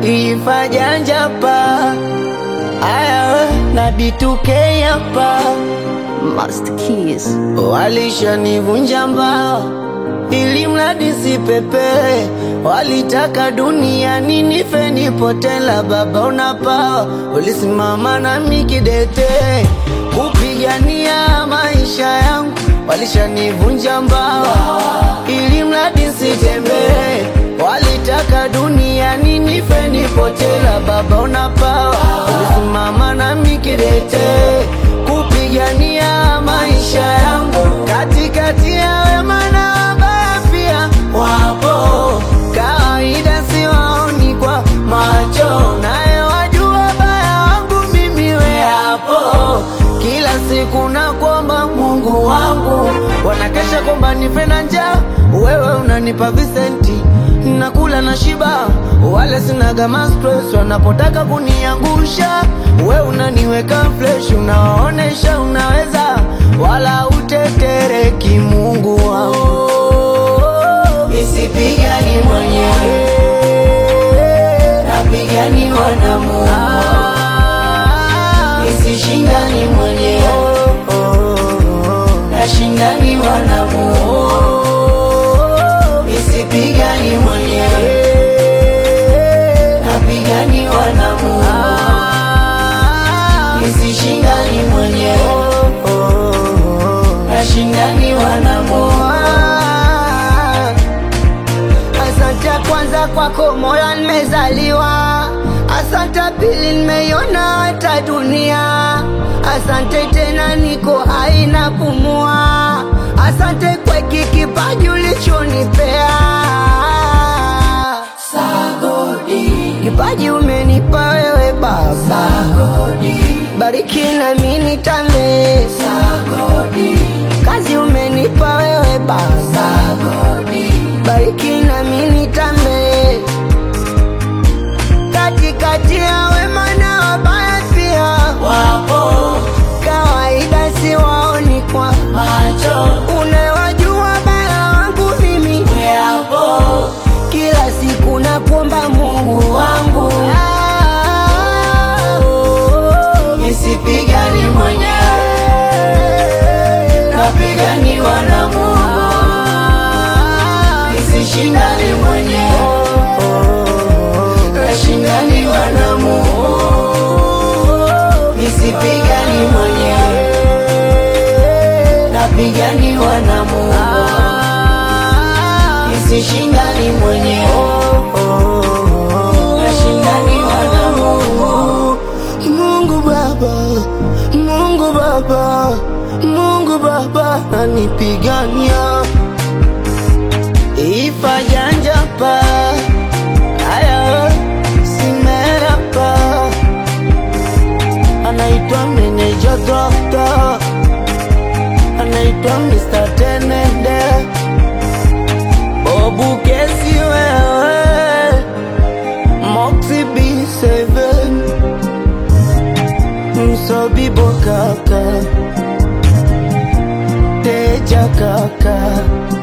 ifajanja pa aya na B2K hapa Master Keys. Walishanivunja mbao ili mradi sipepee, walitaka duniani nife nipotela. Baba unapawa, ulisimama nami kidete kupigania maisha yangu. Walishanivunja mbao ili mradi sitembee, walitaka duniani nife nipotela. Baba unapawa, ulisimama nami kidete kupigania maisha yangu katikati ya wema na wabaya pia wapo, kawaida siwaoni kwa macho, naye wajua baya wangu mimi we hapo. Kila siku nakuomba Mungu wangu, wanakesha kwamba nife na njaa, wewe unanipa visenti nakula na shiba, wala sinaga stress wanapotaka kuniangusha, we unaniweka fresh, unaonesha unaweza, wala utetereki. Mungu wangu, nisipigani mwenyewe, napiganiwa na Mungu, nisishindani mwenyewe, nashindaniwa na Mungu nisipigani mwenyewe, napiganiwa na Mungu, nisishindani mwenyewe, nashindaniwa na Mungu. Asante kwanza kwako moyo nimezaliwa, asante pili nimeiona hata dunia, asante tena niko hai napumua, asante kwa hiki kipaji ulichonipea. Sagodi, kipaji umenipa wewe Baba, Sagodi, bariki na mimi nitame. Sagodi, kazi umenipa wewe Baba, Sagodi, bariki na mimi nitame katikati ya wema na wabaya pia wapo, kawaida siwaoni kwa macho, unawajua baya wangu mimi weapo, kila siku nakuomba Mungu wangu nisipigani mwenyewe, napiganiwa na Mungu, nisishindani mwenyewe nashindaniwa na Mungu, nisipigani mwenyewe, napiganiwa na Mungu, nisishindani mwenyewe, nashindaniwa na Mungu. Mungu Baba, Mungu Baba, Mungu Baba anipigania ifajanja pa aya simerapa anaitwa meneja dokta anaitwa Mr. Tenende Bobu kesi wewe Moxie B7 Msobibo kaka Teja kaka